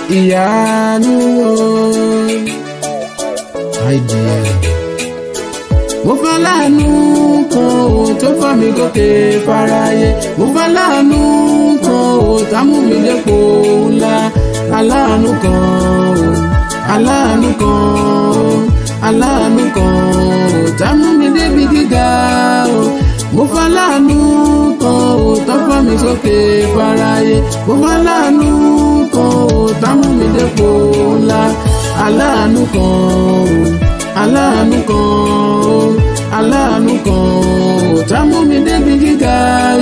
ìyanu àìdíyẹ. mo fẹ́ láàánú kan ò tó fà mí gòkè fáráyé mo fẹ́ láàánú kan ò tá mú mi lépo ńlá aláàánú kan ò aláàánú kan ò aláàánú kan ò tá mú mi débi gíga ò mo fẹ́ láàánú kan ò tó fà mí sókè fáráyé mo fẹ́ láàánú kan ò tá mú mi lépo ńlá aláàánú kan ò aláàánú kan ò aláàánú kan ò tá mú mi débi gíga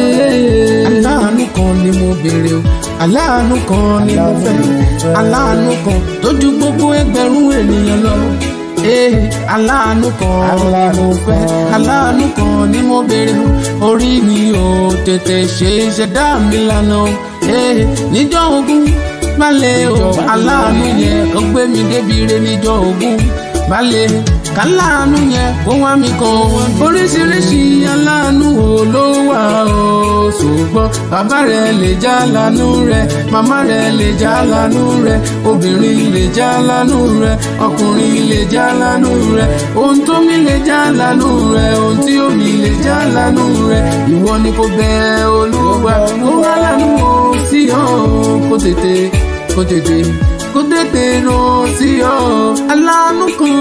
aláàánú kan ni mo béèrè o aláàánú kan ni mo fẹ́ aláàánú kan tó ju gbogbo ẹgbẹ̀rún ènìyàn lọ ee aláàánú kan ni mo fẹ́ aláàánú kan ni mo béèrè o orí mi ò tètè ṣe ìṣẹ̀dá mi lánà o ee níjọ́ ogún balẹ̀ o aláàánú yẹn ó gbé mi débi re níjọ́ ogún balẹ̀ káláàánú yẹn kó wá mi kan oríṣiríṣi aláàánú wo ló wà o ṣùgbọ́n bàbá rẹ̀ lè já lánú rẹ̀ màmá rẹ̀ lè já lánú rẹ̀ obìnrin lè já lánú rẹ̀ ọkùnrin lè já lánú rẹ̀ ohun tó mi lè já lánú rẹ̀ ohun tí omi lè já lánú rẹ̀ ìwọ ni kò bẹ olúwa kó wá lánú o sí ọ kó tètè kó tètè kó tètè ràn sí ọ aláàánú kan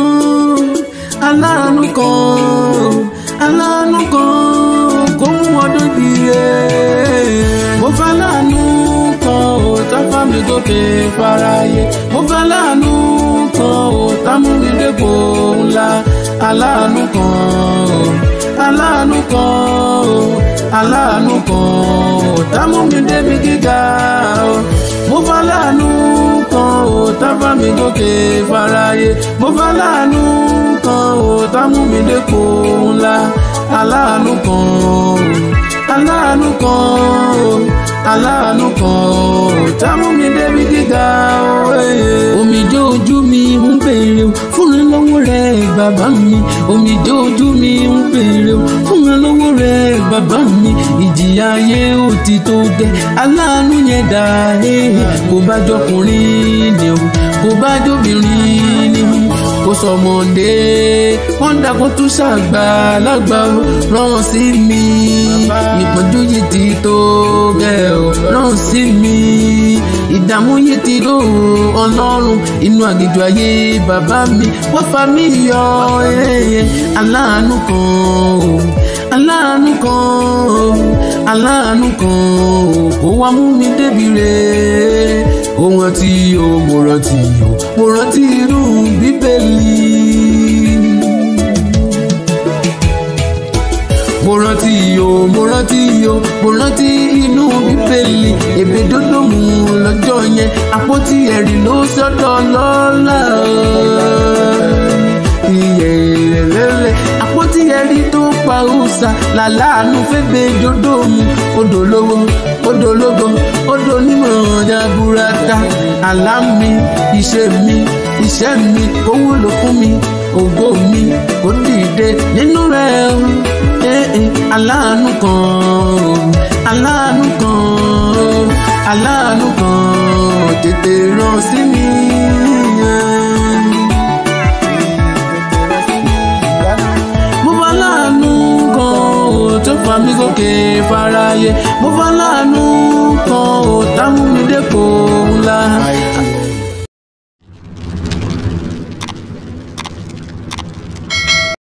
aláàánú kan aláàánú kan kó mú ọdún di ẹ. mo fẹ́ láàánú kan ò tá fà mí gòkè fáráyé mo fẹ́ láàánú kan ò tá mú mi dépò ńlá aláàánú kan aláàánú kan aláàánú kan ò tá mú mi débi gíga mo fẹ́ láàánú kan ò tá fà mí gòkè fáráyé mo fẹ́ láàánú kan ò tá mú mi dépò ńlá aláàánú kan aláàánú kan aláàánú kan ò tá mú mi débi gíga omijé ojú mi ń béèrè fún mi lọ́wọ́ rẹ bàbá mi omijé ojú mi ń béèrè fún mi lọ́wọ́ rẹ bàbá mi ìjìyà ayé ò ti tó gẹ́ aláàánú yẹn dà kó bá jọkùnrin ni o kó bá jóbìnrin ni kó sọmọdé wọn dàgbọ́ tún ṣàgbà lágbà ó rán sí mi ìpọ́njú yìí ti tó gẹ́ ọ rán sí mi ìdààmú yìí ti rò ọlọ́run inú àgìjọ ayé bàbá mi wọ́n fa mí yọ aláàánú kan aláàánú kan aláàánú kan kó wá mú mi débi re ohun àti o mo rántí o mo rántí inú bíbélì. mo rántí o mo rántí o mo rántí inú bíbélì èbè dódò mú lọ́jọ́ yẹn àpótí ẹ̀rí ló sọ́dọ̀ lọ́la ìyẹ̀lẹ̀lẹ̀ àpótí ẹ̀rí tó pa òòsà làláàánú fẹ́gbẹ́ dódò mú odò lówó odò lógo odò onímọ̀ ọjà burata àlá mi iṣẹ́ mi iṣẹ́ mi kó wúlò fún mi ògo mi kó dìde nínú rẹ̀ aláàánú kan aláàánú kan aláàánú kan tètè ràn sí mi. mo bá láàánú kan tó fà mí gòkè fáráyé mo bá láàánú kan ò tá mú mi dépò